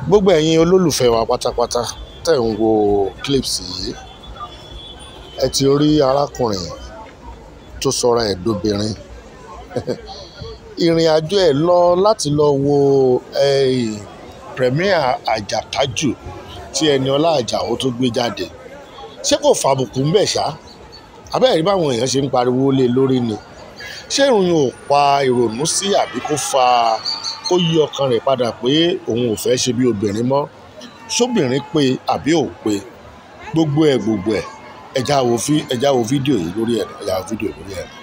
gbogbo ẹ̀yin olólùfẹ́ wa pátápátá tẹ̀ ń wo clips yìí ẹ ti rí arákùnrin tó sọra ẹ̀ dobìnrin ìrìn àjò ẹ̀ lọ láti lọ wo eh, premier àjàkájù tí Ẹniọlá Àjàó tó gbé jáde ṣé kò fàbùkù ń bẹ̀ ṣá abẹ́rẹ́ báwọn èèyàn ṣe ń pariwo lé lórí ni ṣé ìròyìn ò pa ìrònú sí àbí kó fa kó yí ọkàn rẹ̀ padà pé òun ò fẹ́ ṣe bí obìnrin mọ́ ṣóbìnrin pé àbí ò pé gbogbo ẹ̀ gbogbo ẹ̀ ẹ̀já wo fí- ẹ̀já wo fídíò yìí lórí ẹ̀ ẹ̀já wo fídíò lórí ẹ̀.